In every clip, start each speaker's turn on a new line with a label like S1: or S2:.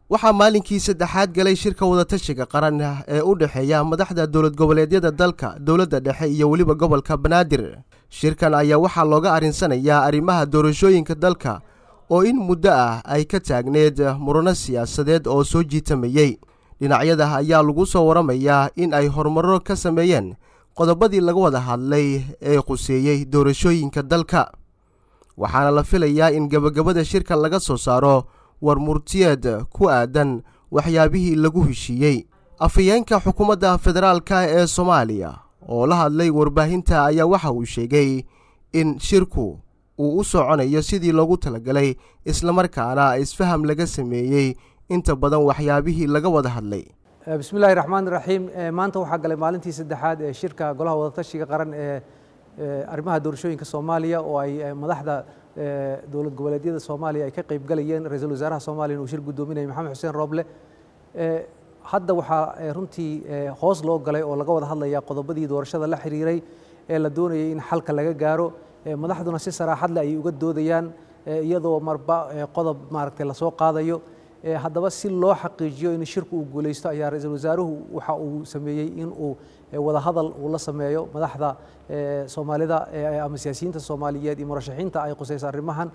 S1: waxaa maalinkii saddexaad galay shirka wadatashiga qaran ee u dhexeeya madaxda dowlad goboleedyada dalka dowladda dhexe iyo weliba gobolka banaadir shirkan ayaa waxaa looga arinsanayaa arrimaha doorashooyinka dalka oo in muddo ah ay ka taagneed murano siyaasadeed oo soo jiitamayey dhinacyada ayaa lagu soo waramayaa in ay horumarro ka sameeyeen qodobadii laga wada hadlay ee quseeyey doorashooyinka dalka waxaana la filayaa in gebagabada shirka laga soo saaro war murtiyeed ku aadan waxyaabihii lagu heshiiyey afhayeenka xukuumadda federaalka ee soomaaliya oo la hadlay warbaahinta ayaa waxa uu sheegay in shirku uu u soconayo sidii loogu talagalay islamarkaana isfaham laga sameeyey inta badan waxyaabihii laga wada hadlay
S2: bismillahi raxmaan raxiim maanta waxaa galay maalintii saddexaad ee shirka golaha wadatashiga qaran ee arrimaha doorashooyinka soomaaliya oo ay madaxda dowlad goboleedyada soomaaliya ay ka qayb galayeen ra-iisul wasaaraha soomaaliya uu shir guddoominayay maxamed xuseen rooble hadda waxaa runtii hoos loo galay oo laga wada hadlaya qodobadii doorashada la xiriiray ee la doonayay in xalka laga gaaro madaxduna si saraaxad leh ayay uga doodayaan iyadoo marba qodob maaragtay lasoo qaadayo haddaba si loo xaqiijiyo in shirku uu guulaysto ayaa ra-iisul wasaaruhu waxa uu sameeyey in uu wadahadal uu la sameeyo madaxda soomaalida ama siyaasiyiinta soomaaliyeed iyo murashaxiinta ay qusayso arrimahan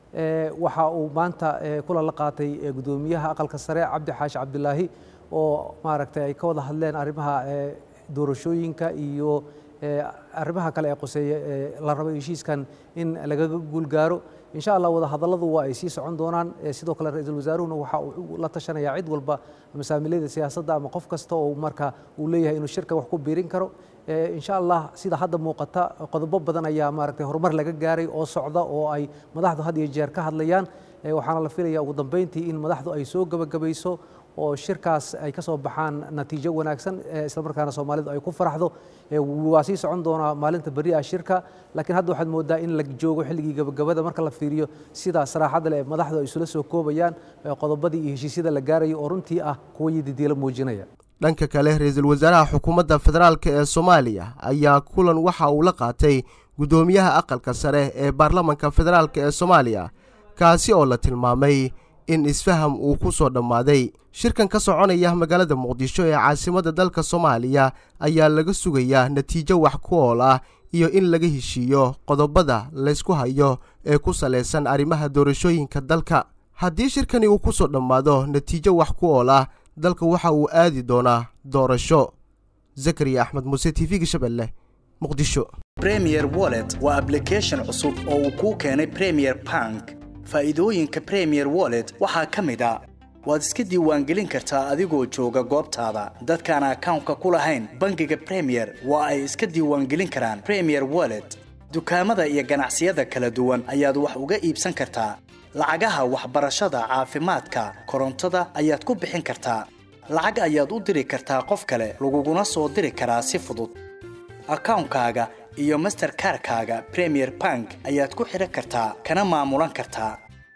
S2: waxa uu maanta kulan la qaatay guddoomiyaha aqalka sare cabdi xaashi cabdilaahi oo maaragtay ay ka wada hadleen arrimaha doorashooyinka iyo arrimaha kale ee quseeya la rabo heshiiskan in lagaga guulgaaro insha allah wadahadalladu waa ay sii socon doonaan sidoo kale ra-iisul wasaaruhuna waxa uu la tashanayaa cid walba masaamilada siyaasadda ama qof kasta oo marka uu leeyahay inuu shirka wax ku biirin karo insha allah sida hadda muuqata qodobo badan ayaa maaragtay horumar laga gaaray oo socda oo ay madaxdu had iyo jeer ka hadlayaan waxaana la filaya ugu dambeyntii in madaxdu ay soo gebagabayso oo shirkaas ay ka soo baxaan natiijo wanaagsan islamarkaana soomaalidu ay ku faraxdo waa sii socon doonaa maalinta berri ah shirka laakiin hadda waxaad moodaa in la joogo xilligii gebagabada marka la fiiriyo sida saraaxadda leh madaxdu ay isula soo koobayaan qodobadii iyo heshiisyada la gaarayo oo runtii ah kuwa yididiilo muujinaya
S1: dhanka kale ra-iisul wasaaraha xukuumadda federaalk ee soomaaliya ayaa kulan waxa uu la qaatay guddoomiyaha aqalka sare ee baarlamanka federaalk ee soomaaliya kaasi oo la tilmaamay in isfaham uu ku soo dhammaaday shirkan ka soconaya magaalada muqdisho ee caasimadda dalka soomaaliya ayaa laga sugayaa natiijo wax ku ool ah iyo in laga heshiiyo qodobada laysku hayo ee ku salaysan arrimaha doorashooyinka dalka haddii shirkani uu ku soo dhammaado natiijo wax ku ool ah dalka waxa uu aadi doonaa doorasho zakariya axmed muuse t v-ga shabeelle muqdisho
S3: premier wallet waa ablication cusub oo uu kuu keenay premier bank faa'iidooyinka premier wallet waxaa ka mid a waad iska diiwaangelin kartaa adigoo jooga goobtaada dadkaan akawnka ku lahayn bangiga premier waa ay iska diiwaangelin karaan premier wallet dukaamada iyo ganacsiyada kala duwan ayaad wax uga iibsan kartaa lacagaha waxbarashada caafimaadka korontada ayaad ku bixin kartaa lacag ayaad u diri kartaa qof kale laguguna soo diri karaa si fudud akawnkaaga iyo masterkarkaaga premier bank ayaad ku xidhan kartaa kana maamulan kartaa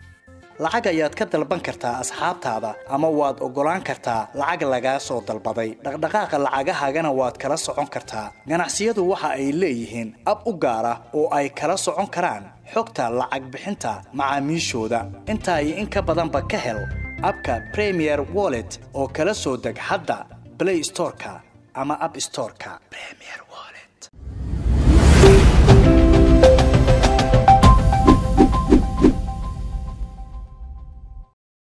S3: lacag ayaad ka dalban kartaa asxaabtaada ama waad oggolaan kartaa lacag lagaa soo dalbaday dhaqdhaqaaqa lacagahaagana waad kala socon kartaa ganacsiyadu waxa ay leeyihiin ab u gaar ah oo ay kala socon karaan xogta lacag bixinta macaamiishooda intaa iyo in ka badanba ka hel abka premier wallet oo kala soo deg hadda blay storeka ama ab storeka